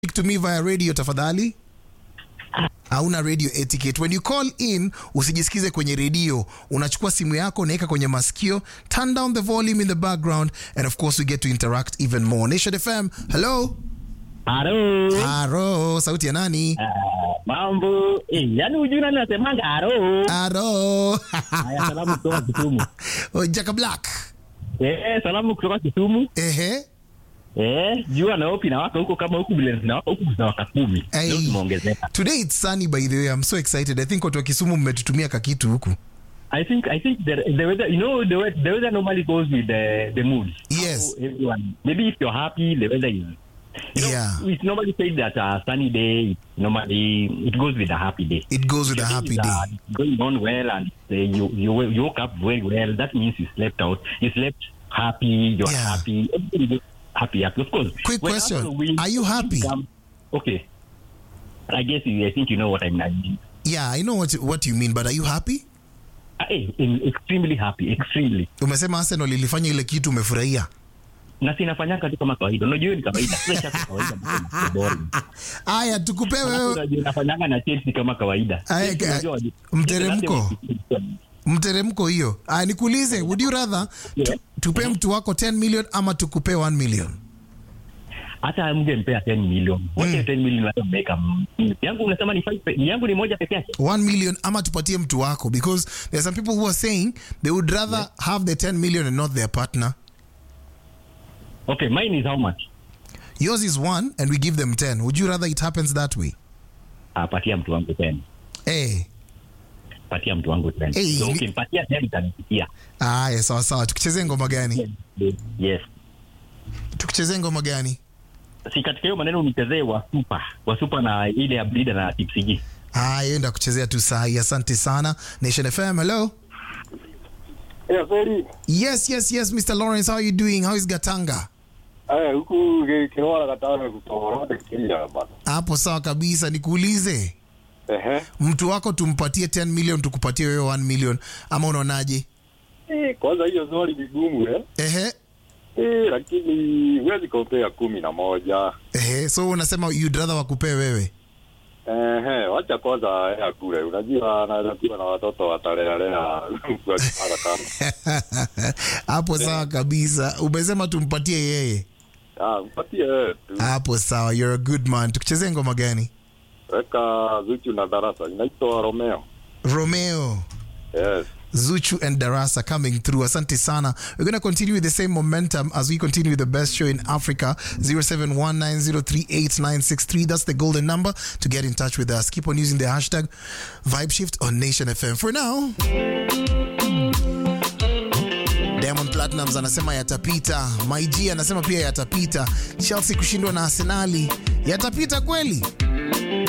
speak to me via radio tafadhali hauna radio etiquette when you call in usijisikize kwenye redio unachukua simu yako unaweka kwenye masikio turn down the volume in the background and of course we get to interact even more nation fm hello Haro. aro sauti ya nani Ah, mambo. Eh, yani hujui nani nasemanga haro. aro Haya, salamu kutoka Kisumu. Oh, jaka black Eh, salamu kutoka Kisumu. ehe Eh, jua na opi na waka huko kama huku vile na waka huku za waka kumi. Hey. Leo tumeongezeka. today it's sunny by the way i'm so excited i think watu wa kisumu mmetutumia kakitu huku I think I think the, the weather you know the weather, the weather normally goes with the the mood. Yes. How everyone. Maybe if you're happy the weather is you know, Yeah. It's normally said that a sunny day it normally it goes with a happy day. it goes with a happy It's, day uh, going on well and uh, you, you you woke up very well. That means you slept out. You slept happy. You're Yeah. happy. Everything is happy. Happy. Of course. Quick when question. Arsenal win, Are you happy? um, okay. I guess you, I think you know what I mean. yeah i know what, what you mean but are you happy Uh, eh, in- extremely happy. Extremely. umesema arsenal ilifanya ile kitu umefurahia Na sinafanyanga tu kama kawaida. Unajua hiyo ni kawaida. Sasa cha kawaida. mbona? Ni boring. aya tukupe Alafu wewe unajua nafanyanga na Chelsea kama kawaida. Aya, Chelsea ka- unajua wali- mteremko. mteremko hiyo aya nikuulize would you rather tu, Yeah. tupe mtu wako 10 million ama tukupe 1 million hata mngempea 10 million wote 10 million watu mmeweka mm, yangu unasema ni 5 yangu ni moja peke yake 1 million ama tupatie mtu wako because there are some people who are saying they would rather have the 10 million and not their partner okay mine is how much yours is 1 and we give them 10 would you rather it happens that way ah patia mtu wangu 10 hey. patia mtu wangu 10 Hey, so ni- ukimpatia 10 utanipitia aya sawa sawa tukuchezee ngoma gani yes tukuchezee ngoma gani si katika hiyo maneno unichezee wa super wa super na ile ya bleeder na tipsg aya enda kuchezea tu sahi asante sana nation fm hello Yeah, very. yes yes yes mr lawrence how are you doing how is gatanga Aya, huku kinwara katana kutoka Kenya bana. hapo sawa kabisa nikuulize Ehe. mtu wako tumpatie 10 million tukupatie wewe 1 million ama unaonaje Eh, kwanza hiyo swali ni gumu eh. ehe Eh, lakini huwezi kompea kumi na moja. ehe so unasema you'd rather wakupee wewe Ehe, wacha kwanza ya kule. Unajua anaweza kuwa na watoto watalelea kwa kipara kama. hapo sawa kabisa umesema tumpatie yeye Ah, mpatie wewe tu. hapo sawa you're a good man tukuchezee ngoma gani Weka Zuchu na darasa. Inaitwa Romeo. romeo Yes. Zuchu and Darasa coming through. Asante sana. We're going to continue with the same momentum as we continue with the best show in Africa. 0719038963. That's the golden number to get in touch with us. Keep on using the hashtag VibeShift on Nation FM. For now, Diamond Platnumz anasema yatapita. My G anasema pia yatapita. Chelsea kushindwa na Arsenali yatapita kweli?